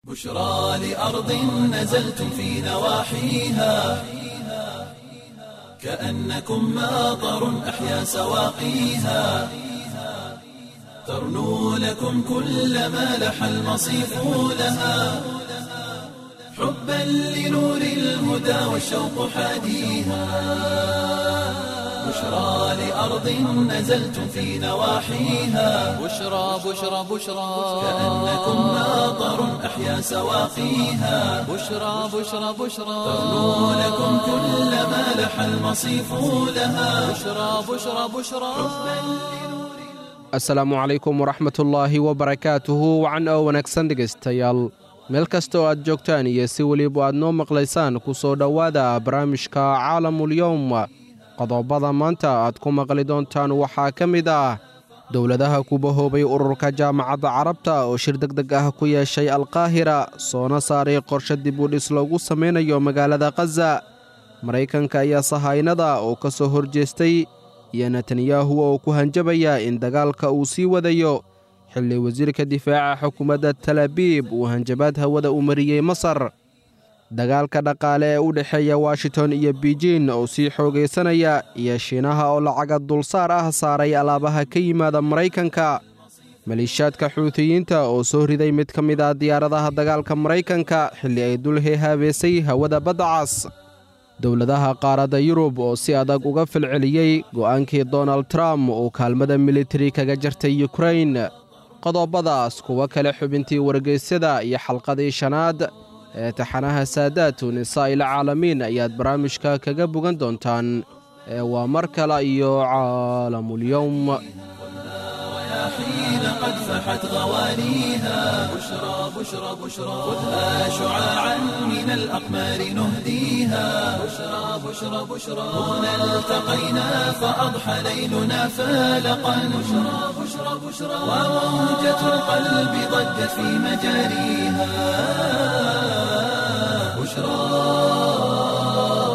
بشرى لأرض نزلتم في نواحيها كأنكم ماطر أحيا سواقيها ترنو لكم كل ما لح المصيف لها حبا لنور الهدى والشوق حاديها بشرى لأرض نزلتم في نواحيها بشرى بشرى بشرى كأنكم ماطر أحيا سواقيها بشرى بشرى بشرى ترنو لكم كل ما لح المصيف لها بشرى بشرى بشرى asalaamu calaykum waraxmatullaahi wabarakaatuhu wacan oo wanaagsan dhegaystayaal meel kasta oo aad joogtaan iyo si weliba aad noo maqlaysaan ku soo dhowaada barnaamijka caalamulyowm qodobada maanta aad ku maqli doontaan waxaa ka mid ah dowladaha ku bahoobay ururka jaamacadda carabta oo shir deg deg ah ku yeeshay alkaahira soona saaray qorshe dib u dhis loogu samaynayo magaalada khaza maraykanka ayaa sahaynada oo ka soo horjeestay iyo netanyahu oo ku hanjabaya in dagaalka uu sii wadayo xilli wasiirka difaaca xukuumadda talabiib uu hanjabaad hawada u mariyey masar dagaalka dhaqaale ee u dhexeeya washington iyo beijin oo sii xoogaysanaya iyo shiinaha oo lacaga dulsaar ah saaray alaabaha ka yimaada maraykanka maliishaadka xuutiyiinta oo soo riday mid ka mid ah diyaaradaha dagaalka maraykanka xilli ay dul heehaabeysay hawada badda cas dowladaha qaaradda yurub oo si adag uga falceliyey go'aankii donald trump uu kaalmada militari kaga jartay yukrain qodobadaas kuwo kale xubintii wargeysyada iyo xalqadii shanaad ee taxanaha saadaatu nisaa'il caalamiin ayaad barnaamijka kaga bogan doontaan ee waa mar kale iyo caalamulyowm حين قد فحت غوانيها بشرى بشرى بشرى خذها شعاعا من الأقمار نهديها بشرى بشرى بشرى هنا التقينا فأضحى ليلنا فالقا بشرى بشرى بشرى وموجة القلب ضجت في مجاريها بشرى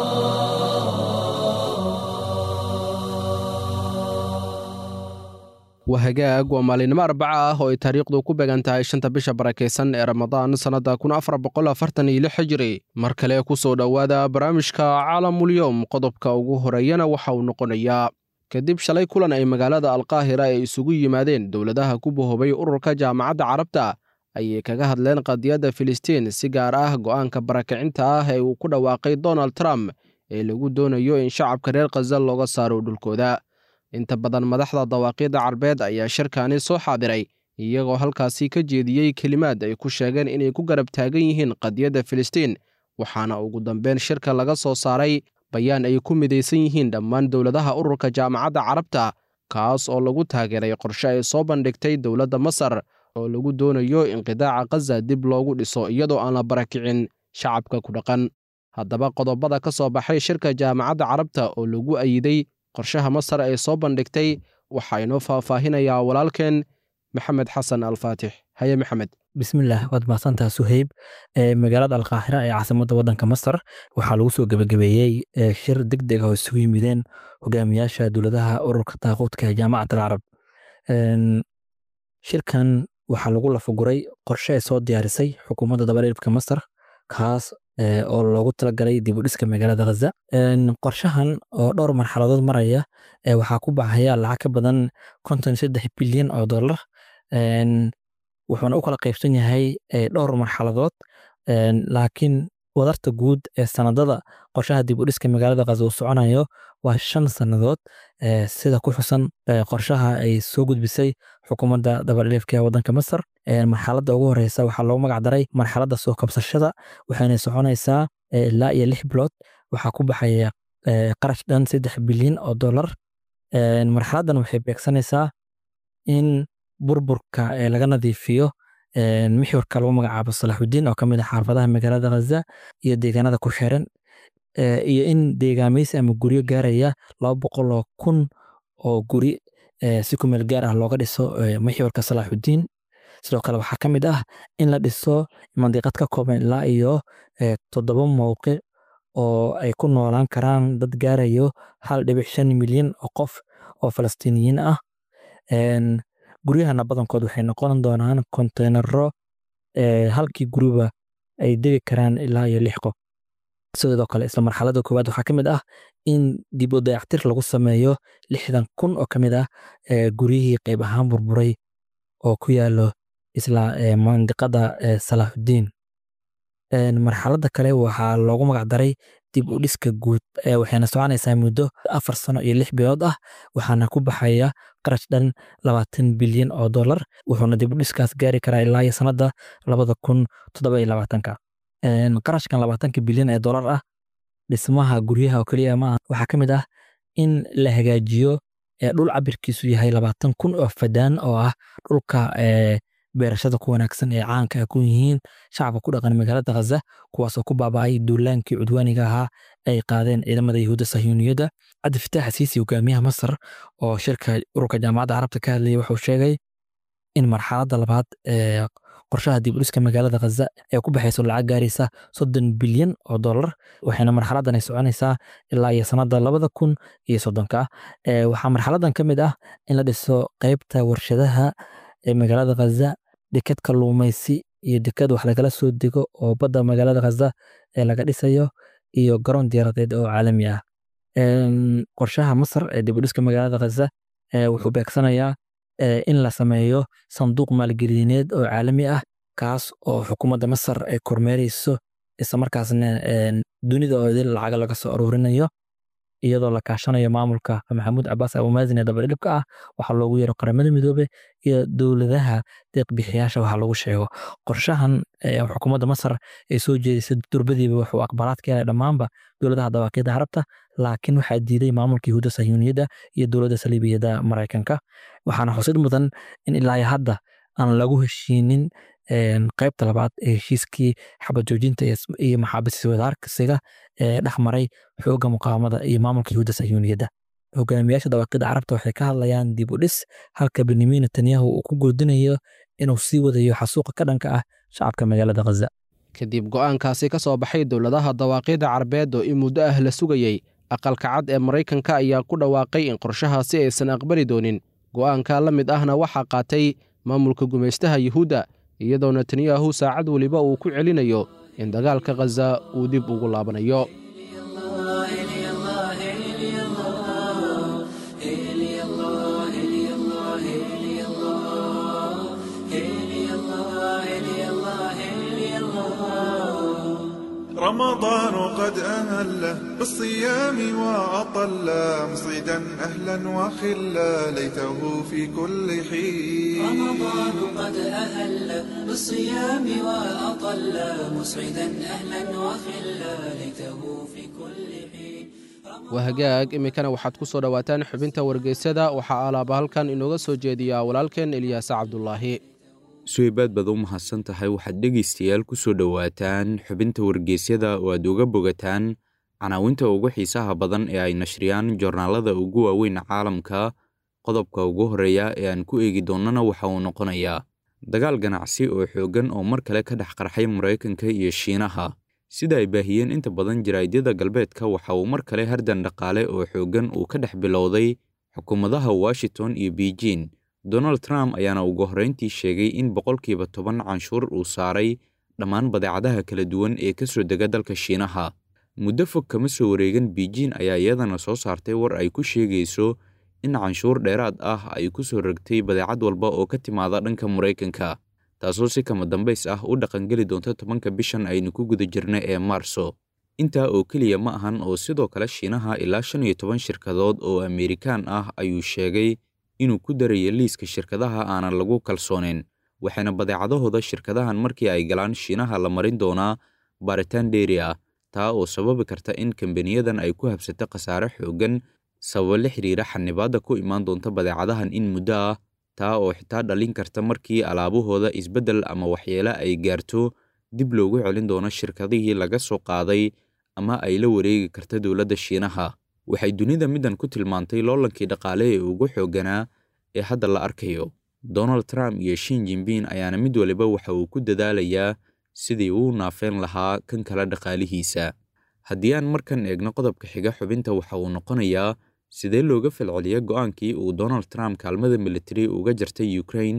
waa hagaag waa maalinimo arbaca ah oo ay taariikhdu ku beegan tahay shanta bisha barakaysan ee ramadaan sannadda kun afar boqol afartan iyo lix hijiri mar kale ku soo dhowaada barnaamijka caalamulyowm qodobka ugu horeeyana waxa uu noqonayaa kadib shalay kulan ay magaalada alkaahira ay isugu yimaadeen dowladaha ku bahoobay ururka jaamacadda carabta ayay kaga hadleen qadiyadda filistiin si gaar ah go'aanka barakacinta ah ee uu ku dhawaaqay donald trump ee lagu doonayo in shacabka reer khaza looga saaro dhulkooda inta badan madaxda dawaaqiidda carbeed ayaa shirkaani soo xaadiray iyagoo halkaasi ka jeediyey kelimaad ay ku sheegeen inay ku garab taagan yihiin qadiyadda filistiin waxaana ugu dambeyn shirka laga soo saaray bayaan ay ku midaysan yihiin dhammaan dowladaha ururka jaamacadda carabta kaas oo lagu taageeray qorshe ay soo bandhigtay dowladda masar oo lagu doonayo in qidaaca khaza dib loogu dhiso iyadoo aan la barakicin shacabka ku dhaqan haddaba qodobada ka soo baxay shirka jaamacadda carabta oo lagu ayiday qorshaha masar ee soo bandhigtay waxaa inoo faahfaahinayaa walaalkeen maxamed xasan alfaatix haye maxamed bismillaah waad mahadsantaha suheyb magaalada alkaahira ee caasimadda waddanka masar waxaa lagu soo gebagabeeyey shir deg deg ah oo isugu yimideen hogaamiyaasha dowladaha ururka taaquudka ee jaamacat alcarab shirkan waxaa lagu lafaguray qorshe ay soo diyaarisay xukuumadda dabadhiirfka masar kaas oo loogu talagalay dib u dhiska magaalada khaza qorshahan oo dhowr marxaladood maraya waxaa ku baxaya lacag ka badan konton saddex bilyan oo dollar wuxuuna u kala qaybsan yahay dhowr marxaladood laakiin wadarta guud ee sanadada qorshaha dib u dhiska magaalada khaza uu soconayo waa shan sannadood sida ku xusan qorshaha ay soo gudbisay xukuumadda dabadhiifka ee waddanka masar marxaladda ugu horeysa waxaa loogu magac daray marxaladda soo kabsashada waxayna soconaysaa ilaa iyo lix bilood waxaa ku baxaya qarash dhan saddex bilyan oo dollar marxaladdan waxay beegsanaysaa in burburka laga nadiifiyo mixwarka lagu magacaabo salaaxudiin oo ka mid ah xaafadaha magaalada khaza iyo deegaanada ku xiran iyo in deegaameysi ama guryo gaaraya laba boqol oo kun oo guri si ku meel gaar ah looga dhiso mixwarka salaaxudiin sidoo kale waxaa ka mid ah in la dhiso mandiqad ka kooban ilaa iyo toddoba mowqic oo ay ku noolaan karaan dad gaarayo hal dhibic shan milyan oo qof oo falastiiniyiin ah guryahana badankood waxay noqon doonaan konteynaro halkii guruba ay degi karaan ilaa iyo lix qof sidoo kale isla marxaladda koowaad waxaa ka mid ah in dib u dayactir lagu sameeyo lixdan kun oo ka mid ah guryihii qayb ahaan burburay oo ku yaalo isla mandiqada salaaxudiin marxaladda kale waxaa loogu magacdaray dib u dhiska guud waxayna soconaysaa muddo afar sano iyo lix bilood ah waxaana ku baxaya qarash dhan labaatan bilyan oo dollar wuxuuna dib u dhiskaas gaari karaa ilaa iyo sanadda labada kun toddoba iyo labaatanka qarashkan labaatanka bilyan ee dollar ah dhismaha guryaha oo keliya maaha waxaa ka mid ah in la hagaajiyo dhul cabirkiisu yahay labaatan kun oo fadaan oo ah dhulka beerashada ku wanaagsan ee caanka ku yihiin shacabka ku dhaqan magaalada khaza kuwaasoo ku baaba'ay duulaankii cudwaaniga ahaa ay qaadeen ciidamada yahuudda sahyuuniyadda cabdi fataax siisi hogaamiyaha masar oo shirka ururka jaamacadda carabta ka hadlayay wuxuu sheegay in marxaladda labaad ee qorshaha dib u dhiska magaalada khaza ee ku baxayso lacag gaaraysa soddon bilyan oo dollar waxayna marxaladdan ay soconaysaa ilaa iyo sanadda labada kun iyo soddonka waxaa marxaladdan ka mid ah in la dhiso qeybta warshadaha ee magaalada khaza deked kalluumaysi iyo deked wax lagala soo dego oo badda magaalada khaza ee laga dhisayo iyo garoon diyaaradeed oo caalami ah qorshaha masar ee dib u dhiska magaalada khaza wuxuu beegsanayaa in la sameeyo sanduuq maalgelineed oo caalami ah kaas oo xukuumadda masar ay kormeereyso islamarkaasna dunida oo idil lacaga laga soo aruurinayo iyadoo la kaashanayo maamulka maxamuud cabaas abumaazin ee dabadhilibka ah waxaa loogu yeero qaramada midoobe iyo dowladaha deeqbixiyaasha waxaa lagu sheego qorshahan xukuumadda masar ay soo jeedisay durbadiiba wuxuu aqbalaad ka helay dhammaanba dowladaha dawaaqyada carabta laakiin waxaa diiday maamulka yahuudda sahyuuniyadda iyo dowladda saliibiyadda maraykanka waxaana xusid mudan in ilaa hadda aan lagu heshiinin qaybta labaad ee heshiiskii xabad joojinta iyo maxaabis wadaarkasiga ee dhex maray xoogga muqaawamada iyo maamulka yahuudda sahyuuniyadda hogaamiyaasha dawaaqida carabta waxay ka hadlayaan dib u dhis halka benyamin netanyahu uu ku goodinayo inuu sii wadayo xasuuqa ka dhanka ah shacabka magaalada khaza kadib go'aankaasi ka soo baxay dowladaha dawaaqyada carbeed oo in muddo ah la sugayey aqalka cad ee maraykanka ayaa ku dhawaaqay in qorshahaasi aysan aqbali doonin go'aanka la mid ahna waxaa qaatay maamulka gumaystaha yuhuudda iyadoo netanyahu saacad weliba uu ku celinayo in dagaalka khaza uu dib ugu laabanayo رمضان قد أهله بالصيام وأطل مصيدا أهلا وخلا ليته في كل حين رمضان قد أهل بالصيام وأطل مسعدا أهلا وخلا ليته في كل حين waa hagaag iminkana waxaad ku soo dhowaataan xubinta wargeysyada waxaa alaaba halkan inooga soo jeediyaa walaalkeen elyaase cabdulaahi suweybaad baad u mahadsan tahay waxaad dhegaystayaal ku soo dhowaataan xubinta wargeysyada oo aad uga bogataan canaawinta ugu xiisaha badan ee ay nashriyaan joornaalada ugu waaweyn caalamka qodobka ugu horreeya ee aan ku eegi doonnana waxa uu noqonayaa dagaal ganacsi oo xooggan oo mar kale ka dhex qarxay maraykanka iyo shiinaha sida ay baahiyeen inta badan jaraa'idyada galbeedka waxa uu mar kale hardan dhaqaale oo xooggan uu ka dhex bilowday xukuumadaha washington iyo beijing donald trump ayaana ugu horrayntii sheegay in boqolkiiba toban canshuur uu saaray dhammaan badeecadaha kala duwan ee ka soo dega dalka shiinaha muddo fog kama soo wareegan beijing ayaa iyadana soo saartay war ay ku sheegayso in canshuur dheeraad ah ay ku soo rogtay badeecad walba oo ka timaada dhanka maraykanka taasoo si kama dambays ah u dhaqangeli doonta tobanka bishan aynu ku guda jirna ee maarso intaa oo keliya ma ahan oo sidoo kale shiinaha ilaa shan iyo toban shirkadood oo amerikaan ah ayuu sheegay inuu ku darayo liiska shirkadaha aanan lagu kalsoonayn waxaana badeecadahooda shirkadahan markii ay galaan shiinaha la marin doonaa baaritaan dheeri ah taa oo sababi karta in kambaniyadan ay ku habsato khasaare xooggan sababo la xiriira xanibaadda ku imaan doonta badeecadahan in muddo ah taa oo xitaa dhalin karta markii alaabahooda isbeddel ama waxyeele ay gaarto dib loogu celin doono shirkadihii laga soo qaaday ama ay la wareegi karta dowladda shiinaha waxay dunida middan ku tilmaantay loolankii dhaqaale ee ugu xoogganaa ee hadda la arkayo donald trump iyo shin jinbin ayaana mid waliba waxa uu ku dadaalayaa sidii uu naafeen lahaa kan kale dhaqaalihiisa haddii aan markan eegno qodobka xiga xubinta waxa uu noqonayaa sidee looga falceliya go'aankii uu donald trump kaalmada militari uga jartay ukraine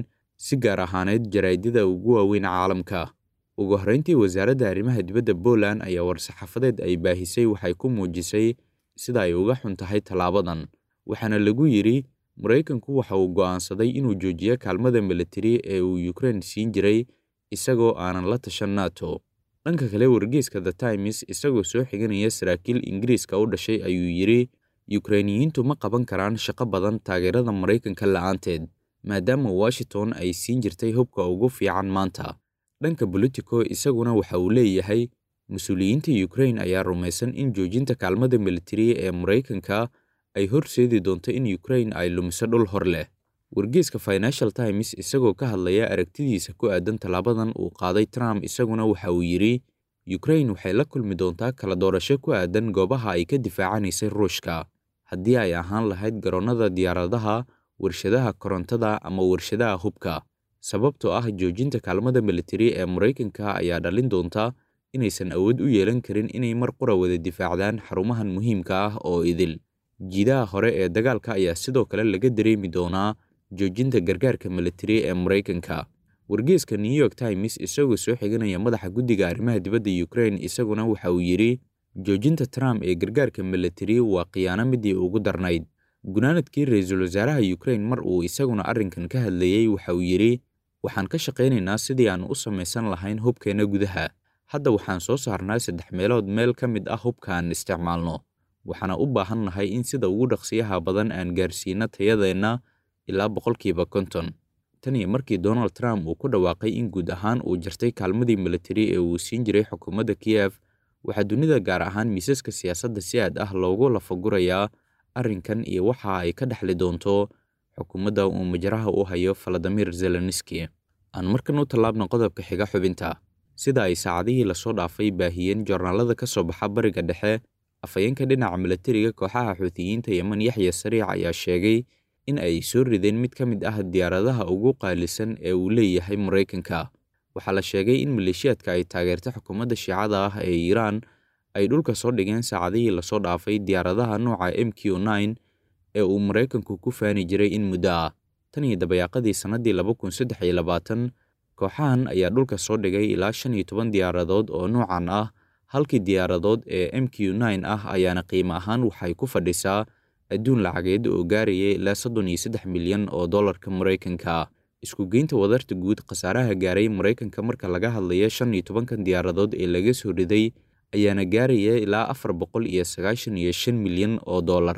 si gaar ahaaneed jaraa'idyada ugu waaweyn caalamka ugu horrayntii wasaaradda arrimaha dibadda Poland ayaa war-saxaafadeed ay baahisay waxay ku muujisay sida ay uga xun tahay tallaabadan waxaana lagu yidhi Maraykanku waxa uu go'aansaday inuu joojiyo kaalmada militari ee uu Ukraine siin jiray isagoo aanan la tashan NATO dhanka kale wargeyska The Times isagoo soo xiganaya saraakiil Ingiriiska u dhashay ayuu yidhi Ukrainiyiintu ma qaban karaan shaqo badan taageerada Maraykanka la'aanteed maadaama Washington ay siin jirtay hubka ugu fiican maanta dhanka Politico isaguna waxa uu leeyahay mas-uuliyiinta Ukraine ayaa rumaysan in joojinta kaalmada militari ee Maraykanka ay horseedi doonto in Ukraine ay lumiso dhul hor leh wargeyska Financial Times isagoo ka hadlaya aragtidiisa ku aadan tallaabadan uu qaaday Trump isaguna waxa uu yidhi Ukraine waxay la kulmi doontaa kala doorasho ku aadan goobaha ay ka difaacanaysay Ruushka haddii ay ahaan lahayd garoonnada diyaaradaha warshadaha korontada ama warshadaha hubka sababtoo ah joojinta kaalmada militari ee Maraykanka ayaa dhalin doonta inaysan awood u yeelan karin inay mar qura wada difaacdaan xarumahan muhiimka ah oo idil jiidaha hore ee dagaalka ayaa sidoo kale laga dareemi doonaa joojinta gargaarka militari ee Maraykanka wargeyska New York Times isagoo soo xiganaya madaxa guddiga arrimaha dibadda Ukraine isaguna waxa uu yidhi joojinta Trump ee gargaarka militari waa khiyaano midii ugu darnayd gunaanadkii ra-iisul wasaaraha Ukraine mar uu isaguna arrinkan ka hadlayay waxa uu yidhi waxaan ka shaqaynaynaa sidii aan u samaysan lahayn hubkeena gudaha hadda waxaan soo saarnaa saddex meelood meel ka mid ah hubka aan isticmaalno waxaana u baahan nahay in sida ugu dhaqsiyaha badan aan gaarsiino tayadeenna ilaa boqolkiiba konton tan iyo markii Donald Trump uu ku dhawaaqay in guud ahaan uu jartay kaalmadii militari ee uu siin jiray xukuumadda Kiev waxaa dunida gaar ahaan miisaska siyaasadda si aad ah loogu lafagurayaa arrinkan iyo waxa ay ka dhexli doonto xukuumadda uu majraha u hayo Vladimir Zelensky aan markan u tallaabno qodobka xiga xubinta sida ay saacadihii lasoo dhaafay baahiyeen joornaalada ka soo baxa bariga dhexe afhayeenka dhinaca militariga kooxaha xuutiyiinta Yemen Yaxya Sariic ayaa sheegay in ay soo rideen mid ka mid ah diyaaradaha ugu qaalisan ee uu leeyahay Maraykanka waxaa la sheegay in maleeshiyaadka ay taageerta xukuumadda shiicada ah ee Iiraan ay dhulka soo dhigeen saacadihii lasoo dhaafay diyaaradaha nooca MQ-9 ee uu Maraykanku ku faani jiray in muddo ah tan iyo dabayaaqadii sannadii laba kun saddex iyo labaatan kooxahan ayaa dhulka soo dhigay ilaa shan iyo toban diyaaradood oo noocan ah halkii diyaaradood ee MQ-9 ah ayaana qiimo ahaan waxay ku fadhisaa adduun lacageed oo gaaraya ilaa soddon iyo saddex milyan oo dollarka Maraykanka isku geynta wadarta guud khasaaraha gaaray Maraykanka marka laga hadlayo shan iyo tobankan diyaaradood ee laga soo riday ayaana gaaraya ilaa afar boqol iyo sagaashan iyo shan milyan oo dollar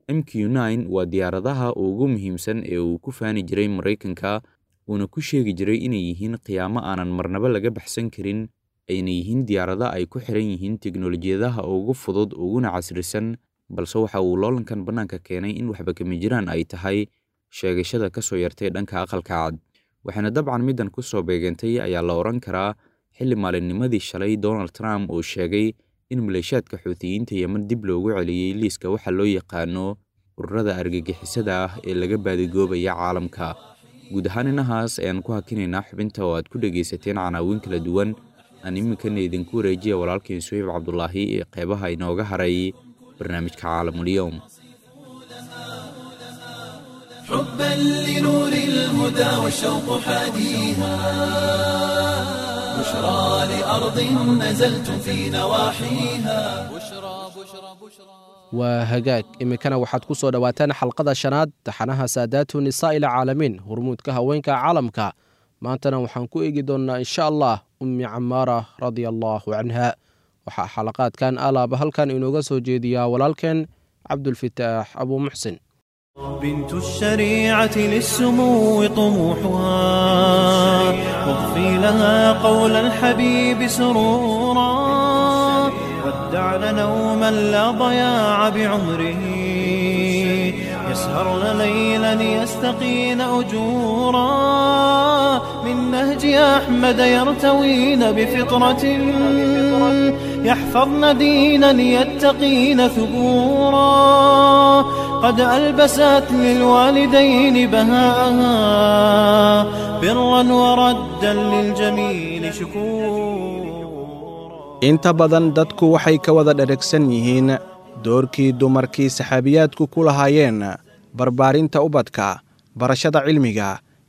MQ-9 waa diyaaradaha ugu muhiimsan ee uu ku faani jiray Maraykanka uuna ku sheegi jiray inay yihiin qiyaamo aanan marnaba laga baxsan karin ayna yihiin diyaarado ay ku xiran yihiin tiknoolajiyadaha ugu fudud uguna casrisan balse waxa uu loolankan bannaanka keenay in waxba kama jiraan ay tahay sheegashada ka soo yartay dhanka aqalka cad waxaana dabcan middan ku soo beegantay ayaa la odhan karaa xilli maalinnimadii shalay Donald Trump uu sheegay in maleeshiyaadka xuutiyiinta Yemen dib loogu celiyey liiska waxa loo yaqaano ururada argagixisada ah ee laga baadigoobaya caalamka guud ahaan inahaas ayaan ku hakinaynaa xubinta oo aad ku dhegaysateen canaawin kala duwan aan iminkana idinku wareejiya walaalkiin suhayb cabdulaahi ee qeybaha inooga haray barnaamijka caalamulyoom حبا لنور الهدى والشوق حاديها بشرى لأرض نزلتم في نواحيها بشرى بشرى بشرى waa hagaag iminkana waxaad ku soo dhowaataan xalqada shanaad taxanaha saadaatu nisaa ila caalamiin hormuudka haweenka caalamka maantana waxaan ku eegi doonnaa insha allah ummi camaara radia allaahu canha waxaa xalaqaadkan alaaba halkan inooga soo jeediyaa walaalkeen cabdulfitaax abuu muxsin بنت الشريعة للسمو طموحها واغفي لها قول الحبيب سرورا ودعن نوما لا ضياع بعمره يسهرن ليلا يستقين أجورا من نهج أحمد يرتوين بفطرة يحفظن دينا يتقين ثبورا قد ألبست للوالدين بهاءها برا وردا للجميل شكورا inta badan dadku waxay ka wada dheragsan yihiin doorkii dumarkii saxaabiyaadku ku lahaayeen barbaarinta ubadka barashada cilmiga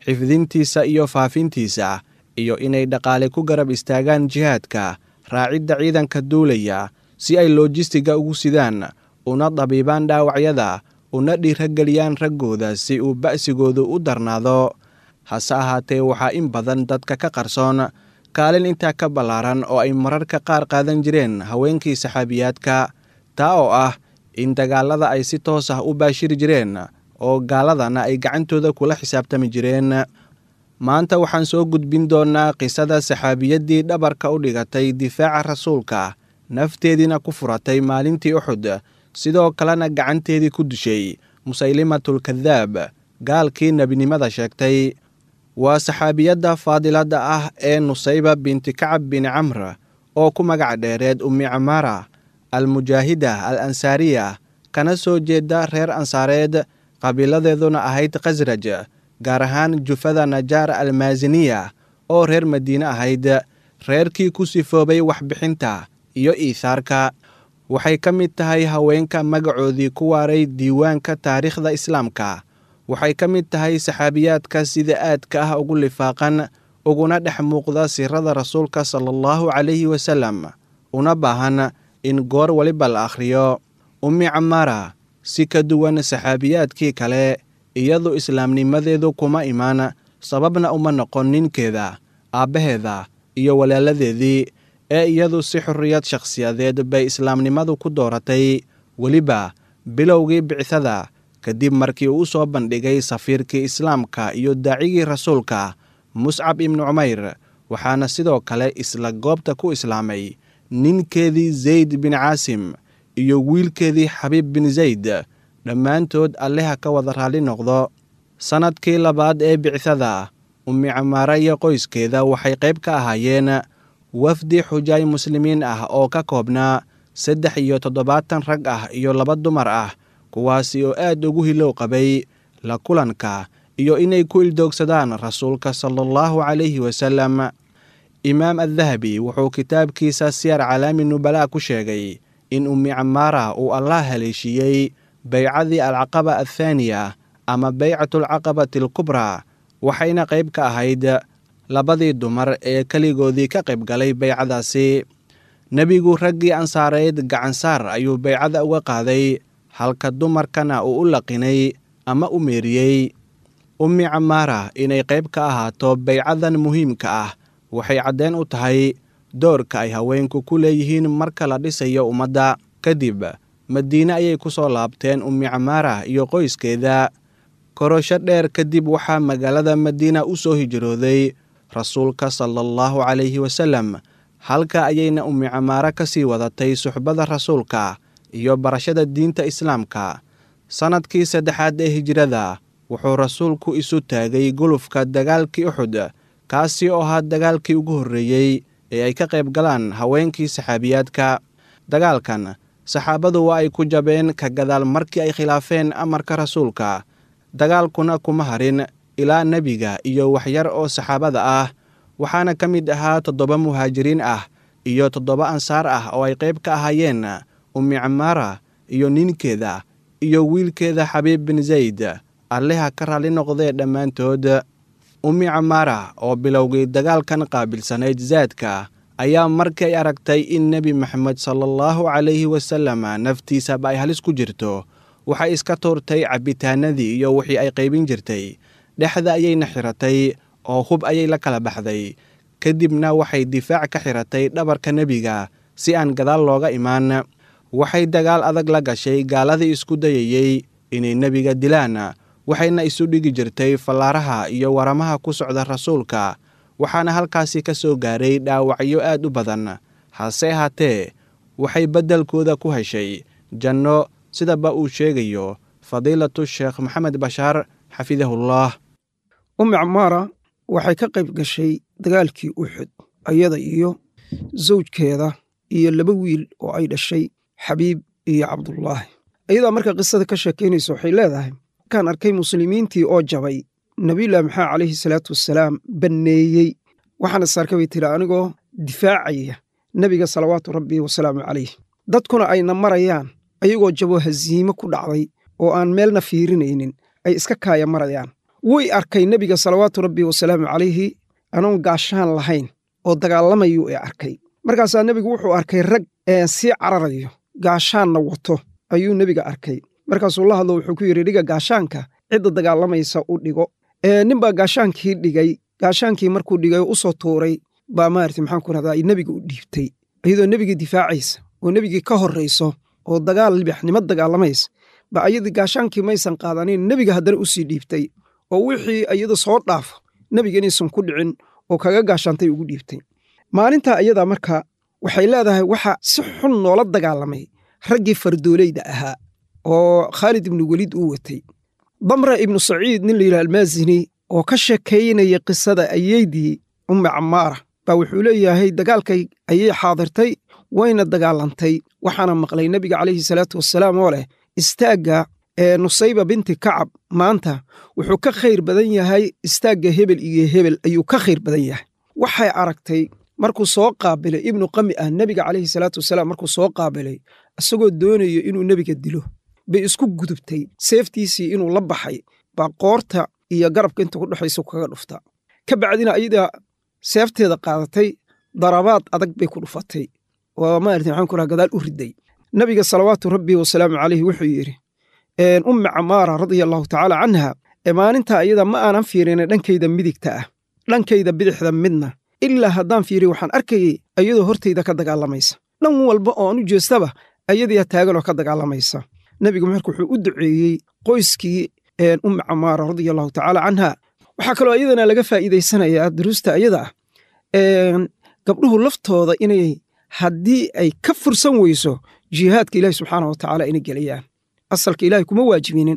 xifdintiisa iyo faafintiisa iyo inay dhaqaale ku garab istaagaan jihaadka raacidda ciidanka duulaya si ay loojistiga ugu sidaan una dabiibaan dhaawacyada una dhiirageliyaan raggooda si uu ba'sigoodu u darnaado hase ahaatee waxaa in badan dadka ka qarsoon kaalin intaa ka ballaaran oo ay mararka qaar qaadan jireen haweenkii saxaabiyaadka taa oo ah in dagaalada ay si toos ah u baashiri jireen oo gaaladana ay gacantooda kula xisaabtami jireen maanta waxaan soo gudbin doonnaa qisada saxaabiyaddii dhabarka u dhigatay difaaca rasuulka nafteediina ku furatay maalintii uxud sidoo kalena gacanteedii ku dishay musaylimatulkadaab gaalkii nebinimada sheegtay waa saxaabiyadda faadiladda ah ee nusayba binti kacab bin camr oo ku magac dheereed ummi camaara almujaahida al ansaariya kana soo jeeda reer ansaareed qabiiladeeduna ahayd khasraj gaar ahaan jufada najaar almaasiniya oo reer madiine ahayd reerkii ku sifoobay waxbixinta iyo iihaarka waxay ka mid tahay haweenka magacoodii ku waaray diiwaanka taariikhda islaamka waxay ka mid tahay saxaabiyaadka sida aadka ah ugu lifaaqan uguna dhex muuqda sirada rasuulka sala allahu calayhi wasalam una baahan in goor weliba la akhriyo ummi camaara si ka duwan saxaabiyaadkii kale iyadu islaamnimadeedu kuma imaan sababna uma noqon ninkeeda aabbaheeda iyo walaaladeedii ee iyadu si xorriyad shakhsiyadeed bay islaamnimadu ku dooratay weliba bilowgii bicithada kadib markii uu u soo bandhigay safiirkii islaamka iyo daacigii rasuulka muscab ibnu cumayr waxaana sidoo kale isla goobta ku islaamay ninkeedii zayd bin caasim iyo wiilkeedii xabiib bin zayd dhammaantood alleha ka wada raalli noqdo sannadkii labaad ee bicithada ummi camaara iyo qoyskeeda waxay qayb ka ahaayeen wafdi xujaay muslimiin ah oo ka koobnaa saddex iyo toddobaatan rag ah iyo laba dumar ah kuwaasi oo aad ugu hilow qabay la kulanka iyo inay ku ildoogsadaan rasuulka sala allahu calayhi wasalam imaam addahabi wuxuu kitaabkiisa siyar calaami nubalaa ku sheegay in ummi camaara uu allah haleeshiiyey baycadii alcaqaba athaaniya ama baycatulcaqabati alkubraa waxayna qayb ka ahayd labadii dumar ee keligoodii ka qayb galay baycadaasi nebigu raggii ansaareed gacansaar ayuu baycada uga qaaday halka dumarkana uu u laqinay ama u meeriyey ummi camaara inay qayb ka ahaato baycadan muhiimka ah waxay caddeen u tahay doorka ay haweenku ku leeyihiin marka la dhisayo ummadda kadib madiine ayay ku soo laabteen ummi camaara iyo qoyskeeda korosho dheer kadib waxaa magaalada madiina u soo hijrooday rasuulka sala allahu calayhi wasalam halka ayayna ummi camaara ka sii wadatay suxbada rasuulka iyo barashada diinta islaamka sannadkii saddexaad ee hijrada wuxuu rasuulku isu taagay gulufka dagaalkii uxud kaasi oo ahaa dagaalkii ugu horreeyey ee ay ka qayb galaan haweenkii saxaabiyaadka dagaalkan saxaabadu waa ay ku jabeen ka gadaal markii ay khilaafeen amarka rasuulka dagaalkuna kuma harin ilaa nebiga iyo waxyar oo saxaabada ah waxaana ka mid ahaa toddoba muhaajiriin ah iyo toddoba ansaar ah oo ay qayb ka ahaayeen ummi camaara iyo ninkeeda iyo wiilkeeda xabiib bin zayd alleha ka raalli noqdee dhammaantood ummi camaara oo bilowgii dagaalkan qaabilsanayd zaadka ayaa markii ay aragtay in nebi maxamed sala allahu calayhi wasalam naftiisaba ay halis ku jirto waxay iska tuurtay cabbitaanadii iyo wixii ay qaybin jirtay dhexda ayayna xiratay oo hub ayay la kala baxday kadibna waxay difaac ka xiratay dhabarka nebiga si aan gadaal looga imaan waxay dagaal adag la gashay gaaladii isku dayayey inay nebiga dilaan waxayna isu dhigi jirtay fallaaraha iyo waramaha ku socda rasuulka waxaana halkaasi ka soo gaaray dhaawacyo aad u badan hase ahaatee waxay beddelkooda ku heshay janno sidaba uu sheegayo fadiilatu sheekh maxamed bashaar xafidahullah ummi camaara waxay ka qayb gashay dagaalkii uxud ayada iyo zawjkeeda iyo laba wiil oo ay dhashay xabiib iyo cabdullaahi ayadaa marka qisada ka sheekaynaysa waxay leedahay markaan arkay muslimiintii oo jabay nabiyullahi maxamed calayhi salaatu wasalaam banneeyey waxaana saarka bay tiri anigoo difaacaya nebiga salawaatu rabbi wasalaamu calayh dadkuna ayna marayaan ayagoo jaboo hasiimo ku dhacday oo aan meelna fiirinaynin ay iska kaaya marayaan way arkay nebiga salawaatu rabbi wasalaamu calayhi anoon gaashaan lahayn oo dagaalamayuu ee arkay markaasaa nebigu wuxuu arkay rag sii cararayo gaashaanna wato ayuu nebiga arkay markaasuu la hadlo wuxuu ku yidhi dhiga gaashaanka cidda dagaalamaysa u dhigo ninbaa gaashaankii dhigay gaashaankii markuu dhigay u soo tuuray baa maarata maxaan ku rahdaa nebiga u dhiibtay iyadoo nebigii difaacaysa oo nebigii ka horrayso oo dagaal libaaxnimo dagaalamaysa ba ayadii gaashaankii maysan qaadanin nebiga haddana u sii dhiibtay oo wixii iyada soo dhaafo nebiga inaysan ku dhicin oo kaga gaashaantay ugu dhiibtay maalintaa ayadaa marka waxay leedahay waxa si xun noola dagaalamay raggii fardoolayda ahaa oo khaalid ibnu weliid uu watay damra ibnu saciid nin layidhaha almaasini oo ka sheekaynaya qisada ayeydii ummi cammaara baa wuxuu leeyahay dagaalkay ayay xaadirtay wayna dagaalantay waxaana maqlay nebiga calayhi salaatu wasalaam oo leh istaagga ee nusayba binti kacab maanta wuxuu ka khayr badan yahay istaagga hebel iyo hebel ayuu ka khayr badan yahay waxay aragtay markuu soo qaabilay ibnu qami ah nebiga calayhi salaatu wasalaam markuu soo qaabilay isagoo doonayo inuu nebiga dilo bay isku gudubtay seeftiisii inuu la baxay baa qoorta iyo garabka inta ku dhexaysa kaga dhufta ka bacdina ayadaa seefteeda qaadatay darabaad adag bay ku dhufatay oo maarata maxaan ku raha gadaal u riday nebiga salawaatu rabbi wasalaamu calayhi wuxuu yidhi ummi camaara radia allahu tacaala canha ee maalintaa ayada ma aanan fiirina dhankayda midigta ah dhankayda bidixda midna ilaa haddaan fiiriy waxaan arkayay ayadoo hortayda ka dagaalamaysa dhan walba oo aan u jeestaba ayadiyaa taaganoo ka dagaalamaysa nebigu marka wuxuu u duceeyey qoyskii ummi camaara radia allahu tacaala canha waxaa kaloo iyadana laga faa'iidaysanayaa duruusta ayada ah gabdhuhu laftooda inay haddii ay ka fursan weyso jihaadka ilaahi subxaana wa tacaala inay gelayaan asalka ilaahay kuma waajibinin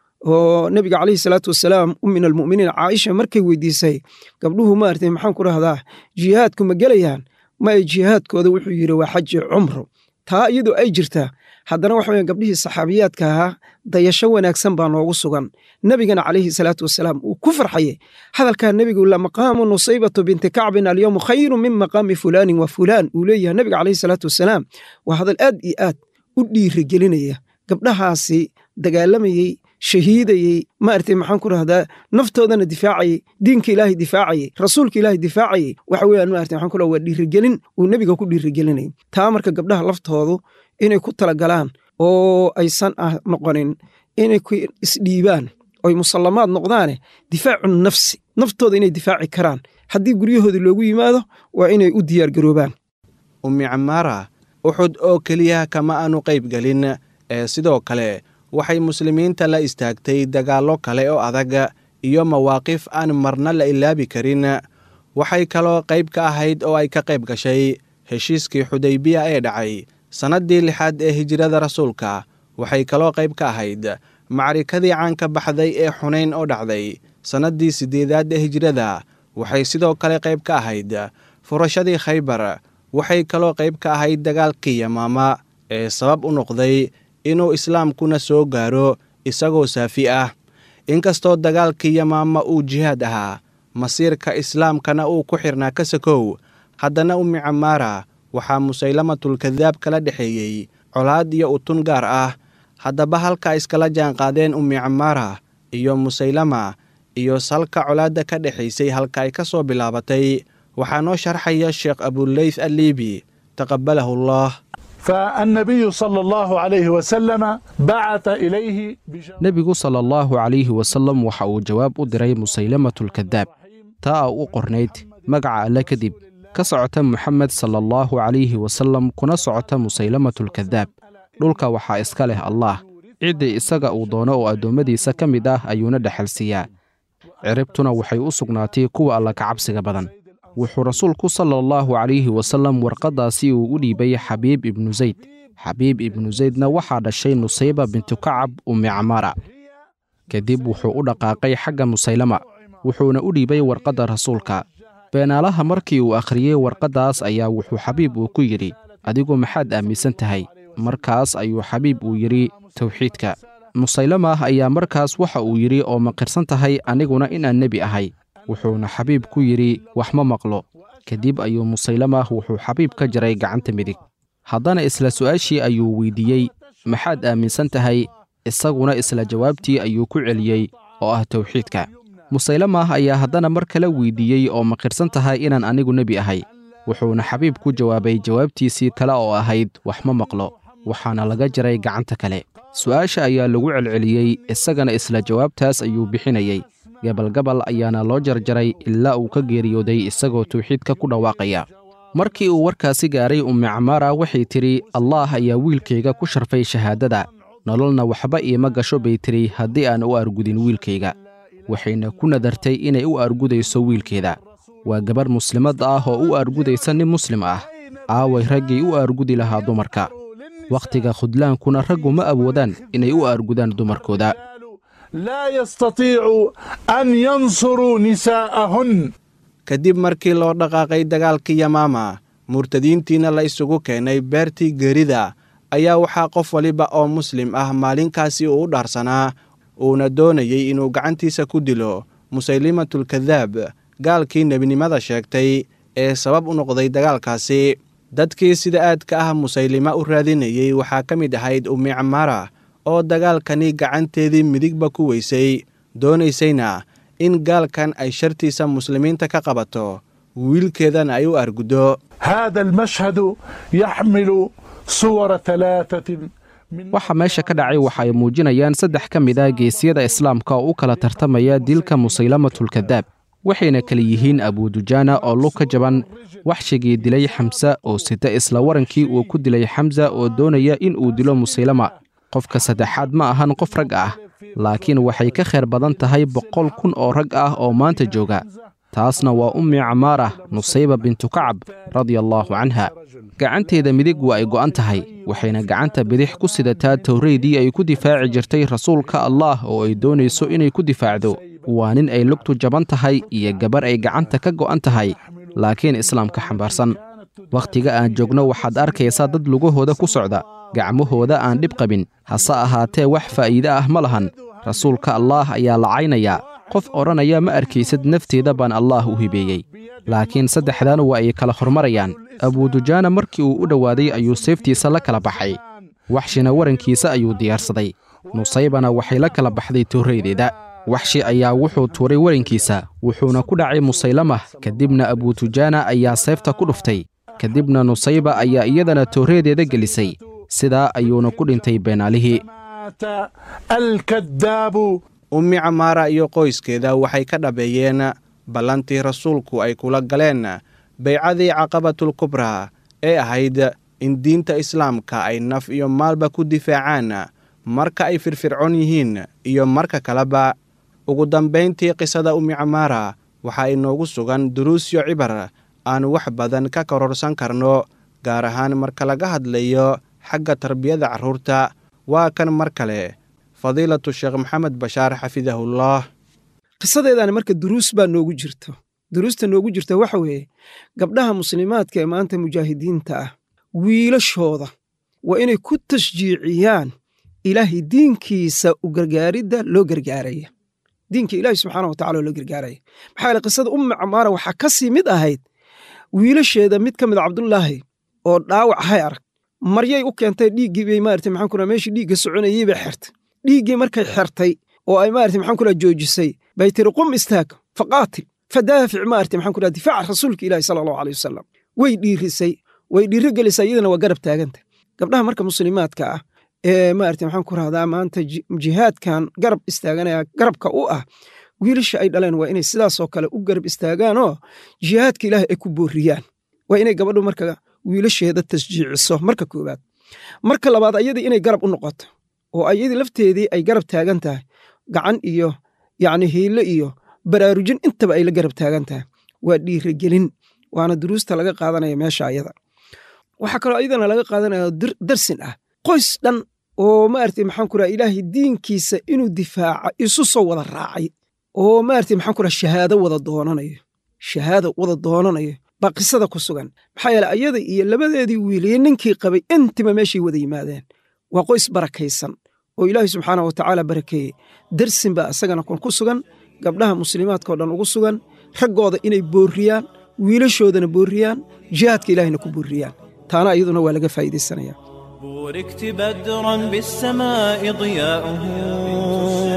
oo nebiga calayhi salaatu wasalaam ummin almu'miniin caaisha markay weydiisay gabdhuhu maartay maxaan ku rahdaa jihaadku ma gelayaan ma ay jihaadkooda wuxuu yidhi waa xaji cumro taa iyadoo ay jirtaa haddana waxa weyan gabdhihii saxaabiyaadka ahaa dayasho wanaagsan baa noogu sugan nebigana calayhi salaatu wasalaam uu ku farxayey hadalkaa nebigu la maqaamu nusaybatu binti kacbin alyowmu khayru min maqaami fulaanin wa fulaan uu leeyahay nebiga calayhi salaatu wasalaam waa hadal aad iyo aad u dhiirigelinaya gabdhahaasi dagaalamayey shahiidayey maartay maxaan ku rahdaa naftoodana difaacayey diinka ilaahay difaacayey rasuulka ilaahay difaacayey waxa weeyaan maartay maxaan ku rahaa waa dhiirigelin uu nebiga ku dhiirigelinayay taa marka gabdhaha laftoodu inay ku talagalaan oo aysan ah noqonin inay ku isdhiibaan oy musallamaad noqdaane difaacu nafsi naftooda inay difaaci karaan haddii guryahoodii loogu yimaado waa inay u diyaargaroobaan ummi camaara uxud oo keliya kama aanu qayb gelin ee sidoo kale waxay muslimiinta la istaagtay dagaallo kale oo adag iyo mawaaqif aan marna la ilaabi karin waxay kaloo qayb ka ahayd oo ay ka qayb gashay heshiiskii xudaybiya ee dhacay sannaddii lixaad ee hijrada rasuulka waxay kaloo qayb ka ahayd macrikadii caanka baxday ee xunayn oo dhacday sannaddii siddeedaad ee hijrada waxay sidoo kale qayb ka ahayd furashadii khaybar waxay kaloo qayb ka ahayd dagaalkii yamaama ee sabab u noqday inuu islaamkuna soo gaaro isagoo saafi ah inkastoo dagaalkii yamaama uu jihaad ahaa masiirka islaamkana uu ku xirnaa ka sakow haddana ummi camaara waxaa musaylamatulkadaab kala dhexeeyey colaad iyo utun gaar ah haddaba halka iskala jaanqaadeen ummi camaara iyo musaylama iyo salka colaadda ka dhexaysay halka ay ka soo bilaabatay waxaa noo sharxaya sheekh abuleyth alliibi taqabalahu allah فالنبي صلى الله عليه وسلم بعث إليه nebigu sala allahu calayhi wasallam waxa uu jawaab u diray musaylamatulkadaab taa u qornayd magaca alle kadib ka socota moxamed sala allahu calayhi wasallam kuna socota musaylamatulkadaab dhulka waxaa iska leh allaah ciddii isaga uu doono oo addoommadiisa ka mid ah ayuuna dhexalsiiyaa ciribtuna waxay u sugnaatay kuwa alla ka cabsiga badan wuxuu rasuulku sala allahu calayhi wasallam warqaddaasi uu u dhiibay xabiib ibnu zayd xabiib ibnu zaydna waxaa dhashay nusayba bintu kacab ummi camaara kadib wuxuu u dhaqaaqay xagga musaylama wuxuuna u dhiibay warqadda rasuulka beenaalaha markii uu akhriyey warqaddaas ayaa wuxuu xabiib uu ku yidhi adigu maxaad aaminsan tahay markaas ayuu xabiib uu yidhi towxiidka musaylamah ayaa markaas waxa uu yidhi oo maqirsan tahay aniguna inaan nebi ahay wuxuuna xabiib ku yidhi wax ma maqlo kadib ayuu musaylamah wuxuu xabiib ka jaray gacanta midig haddana isla su'aashii ayuu weydiiyey maxaad aaminsan tahay isaguna isla jawaabtii ayuu ku celiyey oo ah towxiidka musaylamah ayaa haddana mar kale weydiiyey oo maqirsan tahay inaan anigu nebi ahay wuxuuna xabiib ku jawaabay jawaabtiisii kale oo ahayd wax ma maqlo waxaana laga jaray gacanta kale su'aasha ayaa lagu celceliyey isagana isla jawaabtaas ayuu bixinayey gabalgabal ayaana loo jarjaray ilaa uu ka geeriyooday isagoo tawxiidka ku dhawaaqaya markii uu warkaasi gaaray ummi camaara waxay tidhi allaah ayaa wiilkayga ku sharfay shahaadada nololna waxba iima gasho bay tidhi haddii aan u argudin wiilkayga waxayna ku nadartay inay u argudayso wiilkeeda waa gabarh muslimad ah oo u argudaysa nin muslim ah aaway raggii u argudi lahaa dumarka wakhtiga khudlaankuna raggu ma awoodaan inay u argudaan dumarkooda لا يستطيعوا أن ينصروا نساءهن kadib markii loo dhaqaaqay dagaalkii yamaama murtadiintiina la isugu keenay beertii geerida ayaa waxaa qof waliba oo muslim ah maalinkaasi uu u dhaarsanaa uuna doonayey inuu gacantiisa ku dilo musaylimatulkadaab gaalkii nebinimada sheegtay ee sabab u noqday dagaalkaasi dadkii sida aadka ah musaylima u raadinayey waxaa ka mid ahayd ummi camaara oo dagaalkani gacanteedii midigba ku weysay doonaysayna in gaalkan ay shartiisa muslimiinta ka qabato wiilkeedana ay u arguddo هذا المشهد يحمل صور ثلاثة من waxa meesha ka dhacay waxa ay muujinayaan saddex ka mid ah geesiyada islaamka oo u kala tartamaya dilka musaylamatulkadaab waxayna kala yihiin abudujaana oo lug ka jaban waxshigii dilay xamse oo sita isla warankii uu ku dilay xamsa oo doonaya in uu dilo musaylama qofka saddexaad ma ahan qof rag ah laakiin waxay ka khayr badan tahay boqol kun oo rag ah oo maanta jooga taasna waa ummi camaara nusayba bintu kacab radia allaahu canha gacanteeda midig waa ay go'an tahay waxayna gacanta bidix ku sidataa towreydii ay ku difaaci jirtay rasuulka allaah oo ay doonayso inay ku difaacdo waa nin ay lugtu jaban tahay iyo gabar ay gacanta ka go'an tahay laakiin islaamka xambaarsan wakhtiga aan joogno waxaad arkaysaa dad lugahooda ku socda gacmahooda aan dhib qabin hase ahaatee wax faa'iide ah ma lahan rasuulka allaah ayaa lacaynayaa qof odhanaya ma arkaysid nafteeda baan allaah u hibeeyey laakiin saddexdan waa ay kala hormarayaan abudujaana markii uu u dhowaaday ayuu seeftiisa la kala baxay waxshina warankiisa ayuu diyaarsaday nusaybana waxay la kala baxday toorreydeeda waxshi ayaa wuxuu tuuray warankiisa wuxuuna ku dhacay musaylamah kadibna abutujaana ayaa seefta ku dhuftay kadibna nusayba ayaa iyadana toorreedeeda gelisay sidaa ayuuna ku dhintay beenaalihii مات الكذاب ummi camaara iyo qoyskeeda waxay ka dhabeeyeen ballantii rasuulku ay kula galeen baycadii caqabatulkubraa ee ahayd in diinta islaamka ay naf iyo maalba ku difaacaan marka ay firfircoon yihiin iyo marka kaleba ugu dambayntii qisada ummi camaara waxaa inoogu sugan duruusyo cibar aan wax badan ka kororsan karno gaar ahaan marka laga hadlayo xagga tarbiyada carruurta waa kan mar kale fadiilatu sheekh maxamed bashaar xafidahullah qisadeedaani marka duruus baa noogu jirto duruusta noogu jirta waxa weeye gabdhaha muslimaadka ee maanta mujaahidiinta ah wiilashooda waa inay ku tashjiiciyaan ilaahay diinkiisa u gargaaridda loo gargaaraya diinka ilaahi subxaana wa tacala oo loo gargaaraya maxaa yeele qisada ummi camaara waxaa ka sii mid ahayd wiilasheeda mid ka mid a cabdullaahi oo dhaawac hay arag maryay u keentay dhiiggii bay maarata maxaan ku meeshii dhiigga soconayey bay xertay dhiiggii markay xertay oo ay maarata maxaan ku joojisay bay tiri qum istaag faqaatil fadaafic maarata maxaan ku difaaca rasuulka ilaahi sala allahu aleyh wasalam way dhiirisay way dhiiro gelisay iyadana waa garab taaganta gabdhaha marka muslimaadka ah ee maarata maxaan ku rahdaa maanta jihaadkan garab istaaganaya garabka u ah wiilasha ay dhaleen waa inay sidaasoo kale u garab istaagaanoo jihaadka ilaahay ay ku booriyaan waa inay gabadhu marka wiilasheeda tasjiiciso marka koowaad marka labaad ayadii inay garab u noqoto oo ayadii lafteedii ay garab taagan tahay gacan iyo yacni hiile iyo baraarujin intaba ay la garab taagan tahay waa dhiirigelin waana duruusta laga qaadanaya meesha ayada waxaa kaloo ayadana laga qaadanaya darsin ah qoys dhan oo maarata maxaan ku raha ilaahay diinkiisa inuu difaaca isu soo wada raacay oo maarata maxaan ku raha shahaado wada doonanayo shahaado wada doonanayo baa qisada ku sugan maxaa yeele ayada iyo labadeedii wiiliye ninkii qabay intiba meeshay wada yimaadeen waa qoys barakaysan oo ilaahay subxaana wa tacaala barakeeyey darsin baa isagana kun ku sugan gabdhaha muslimaadkao dhan ugu sugan raggooda inay boorriyaan wiilashoodana boorriyaan jihaadka ilaahayna ku boorriyaan taana iyaduna waa laga faa'iidaysanaya بوركت بدرا بالسماء ضياؤه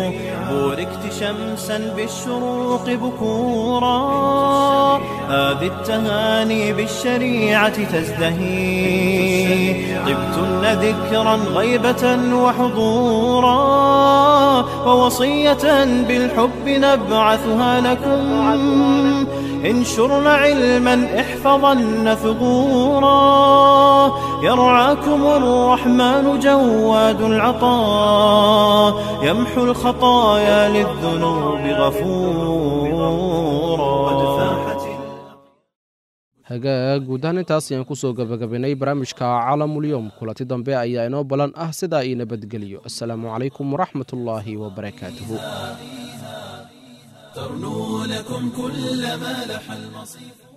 بوركت شمسا بالشروق بكورا هذه التهاني بالشريعة تزدهي طبتن ذكرا غيبة وحضورا ووصية بالحب نبعثها لكم انشرن علما احفظن ثغورا يرعاكم الرحمن جواد العطاء يمحو الخطايا للذنوب غفورا hagaag guud ahaan intaas ayaan kusoo gabagabaynay barnaamijka caalamulyoom kulanti dambe ayaa inoo balan ah sidaa ii nabadgeliyo assalaamu calaykum waraxmat ullaahi wabarakaatuhu ترنو لكم كل ما لح المصيف